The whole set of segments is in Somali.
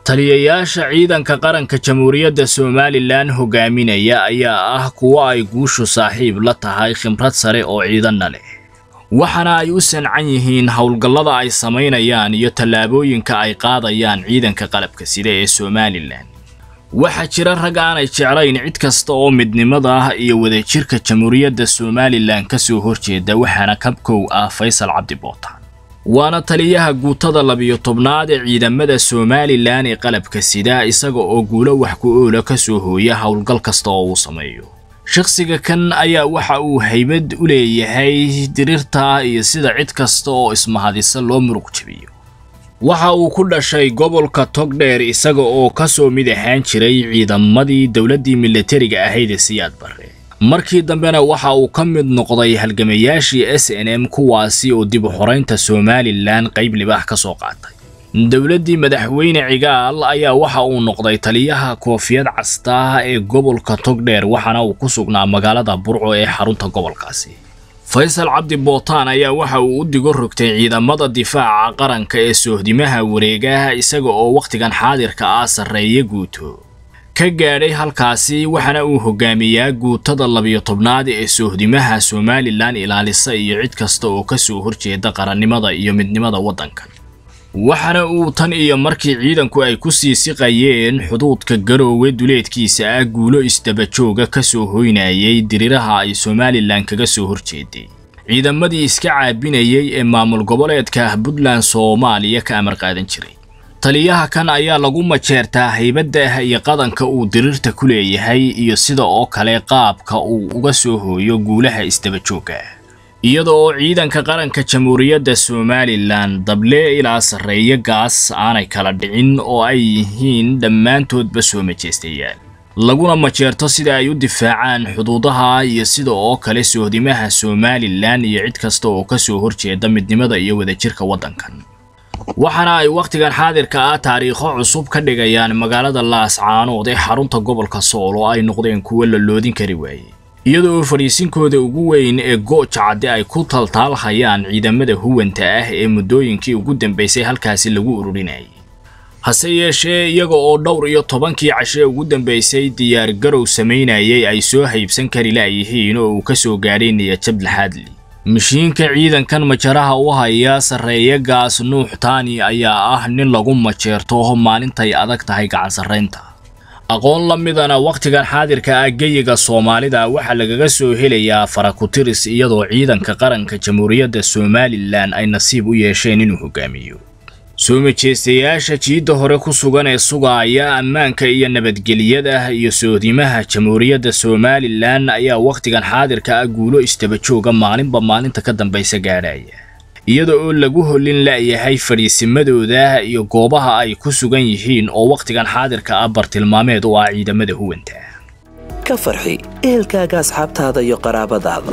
taliyayaasha ciidanka qaranka jamhuuriyadda somalilan hogaaminaya ayaa ah kuwo ay guushu saaxiib la tahay khibrad sare oo ciidanna leh waxaana ay u sancan yihiin howlgallada ay samaynayaan iyo tallaabooyinka ay qaadayaan ciidanka qalabka sida ee somalilan waxaa jira rag aanay jeclayn cid kasta oo midnimada iyo wadajirka jamhuuriyadda somalilan ka soo horjeeda waxaana kabkow ah faysal cabdi bootaan waana taliyaha guutada labiyo tobnaad ee ciidamada somalilan ee qalabka sida isaga oo guulo wax ku oola ka soo hooya howlgal kasta oo uu sameeyo shakhsiga kan ayaa waxa uu haybad u leeyahay dirirta iyo sida cid kasta oo ismahadisa loo muruq jabiyo waxa uu ku dhashay gobolka togdheer isaga oo ka soo mid ahaan jiray ciidamadii dowladdii milatariga ahayd ee siyaad barre markii dambena waxa uu ka mid noqday halgamayaashii s n m kuwaasi oo dib u xoraynta somalilan qayb libaax ka soo qaatay dowladdii madaxweyne cigaal ayaa waxa uu noqday taliyaha koofiyad casta ee gobolka togdheer waxaana uu ku sugnaa magaalada burco ee xarunta gobolkaasi faysal cabdi bootaan ayaa waxa uu u digo rogtay ciidamada difaaca qaranka ee soohdimaha wareegaha isaga oo wakhtigan xaadirka ah sarreeya guuto ka gaadhay halkaasi waxaana uu hogaamiyaa guutada labiyo tobnaad ee soohdimaha somalilan ilaalisa iyo cid kasta oo ka soo horjeeda qarannimada iyo midnimada waddankan waxaana uu tan iyo markii ciidanku ay ku sii siqayeen xuduudka garoowe duleedkiisa ah guulo isdabajooga ka soo hoynayay diriraha ay somalilan kaga soo horjeeday ciidamadii iska caabinayay ee maamul goboleedka puntland soomaaliya ka amar qaadan jiray taliyaha kan ayaa lagu majeertaa haybadda iyo qadanka uu dirirta ku leeyahay iyo sida oo kale qaabka uu uga soo hooyo guulaha isdabajooga iyada oo ciidanka qaranka jamhuuriyadda somalilan dable ilaa sarreeyo gaas aanay kala dhicin oo ay yihiin dhammaantoodba soo majeystayaal laguna majeerto sida ay u difaacaan xuduudaha iyo sida oo kale soohdimaha somalilan iyo cid kasta oo ka soo horjeeda midnimada iyo wadajirka waddankan waxaana ay wakhtigan xaadirka ah taariikho cusub ka dhigayaan magaalada laascaanood ee xarunta gobolka sool oo ay noqdeen kuwo la loodin kari waayey iyada oo fadhiisinkooda ugu weyn ee gooja cadde ay ku taltaalhayaan ciidamada huwanta ah ee muddooyinkii ugu dambaysay halkaasi lagu ururinayay hase yeeshee iyaga oo dhowr iyo tobankii cashe ugu dambaysay diyaar garow samaynayay ay soo haybsan kari la'yihiin oo uu ka soo gaadhay niyajab laxaadli mashiinka ciidankan majaraha u haya sarreeya gaas nuux taani ayaa ah nin lagu majeerto maalintay adag tahay gacan sarraynta aqoon la midana wakhtigan xaadirka ah geyiga soomaalida waxaa lagaga soo helayaa farakutiris iyadoo ciidanka qaranka jamhuuriyadda somalilan ay nasiib u yeesheen inuu hogaamiyo soo majeystayaasha jiidda hore ku sugan ee sugaaya ammaanka iyo nabadgelyada iyo soodimaha jamhuuriyadda somalilan ayaa wakhtigan xaadirka ah guulo istabajooga maalinba maalinta ka dambaysa gaadhaya iyada oo lagu hollin la'yahay fadhiisimadooda iyo goobaha ay ku sugan yihiin oo wakhtigan xaadirka ah bartilmaameed u ah ciidamada huwanta ka farxi ehelkaaga asxaabtaada iyo qaraabadaada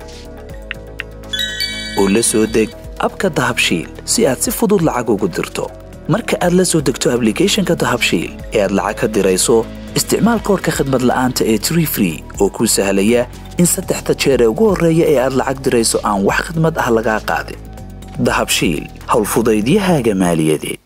oo la soo deg abka dahabshiil si aad si fudud lacag ugu dirto marka aad la soo degto ablicathonka dahabshiil ee aad lacag ka dirayso isticmaal koorka khadmad la'aanta ee tree free oo kuu sahlaya in saddexda jeer ee ugu horreeya ee aad lacag dirayso aan wax khadmad ah lagaa qaadin dahabshiil howlfudaydiyahaaga maaliyadeed